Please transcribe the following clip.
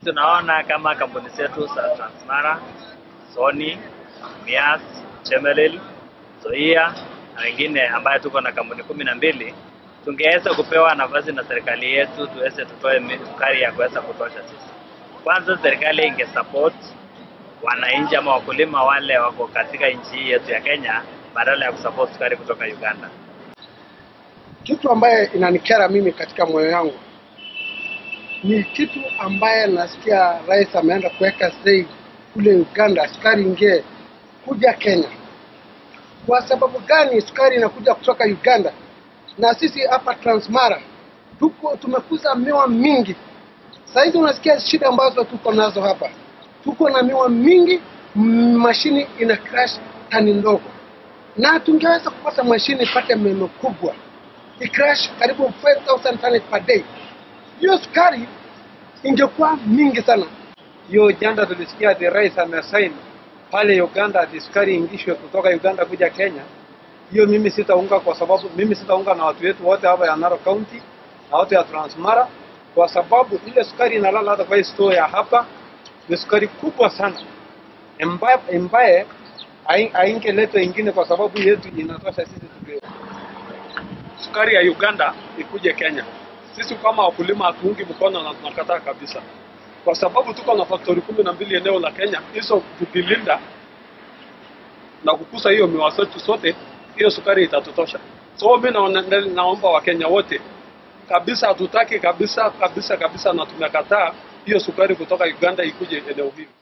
tunaona kama kampuni zetu za Transmara, Sony, Mias, Chemelil, Zoia na wengine ambayo tuko na kampuni kumi na mbili tungeweza kupewa nafasi na serikali yetu tuweze tutoe mi- sukari ya kuweza kutosha sisi. Kwanza serikali ingesupport wananchi ama wakulima wale wako katika nchi hii yetu ya Kenya badala ya kusupport sukari kutoka Uganda. Kitu ambaye inanikera mimi katika moyo yangu ni kitu ambaye nasikia rais ameenda kuweka sei kule Uganda, sukari ingie kuja Kenya. Kwa sababu gani sukari inakuja kutoka Uganda na sisi hapa Transmara tuko tumekuza miwa mingi. Saa hizi unasikia shida ambazo tuko nazo hapa, tuko na miwa mingi, mm, mashini ina crash tani ndogo, na tungeweza kupata mashini ipate meno kubwa icrash karibu 5000 tons per day. Hiyo sukari ingekuwa mingi sana. hiyo janda tulisikia ati rais amesain pale Uganda ati sukari ingishwe kutoka Uganda kuja Kenya. Hiyo mimi sitaunga, kwa sababu mimi sitaunga na watu wetu wote hapa ya Narok County na watu ya Transmara, kwa sababu ile sukari inalala hata kwa hii store ya hapa ni sukari kubwa sana ambaye ambaye hai- haingeletwa ingine, kwa sababu yetu inatosha sisi tupewe. Sukari ya Uganda ikuje Kenya. Sisi kama wakulima hatuungi mkono na tunakataa kabisa kwa sababu tuko na faktori kumi na mbili eneo la Kenya. Hizo tukilinda na kukusa hiyo miwa zetu sote, hiyo sukari itatutosha. So mimi naona- naomba Wakenya wote kabisa, hatutaki kabisa kabisa kabisa, na tumekataa hiyo sukari kutoka Uganda ikuje eneo hili.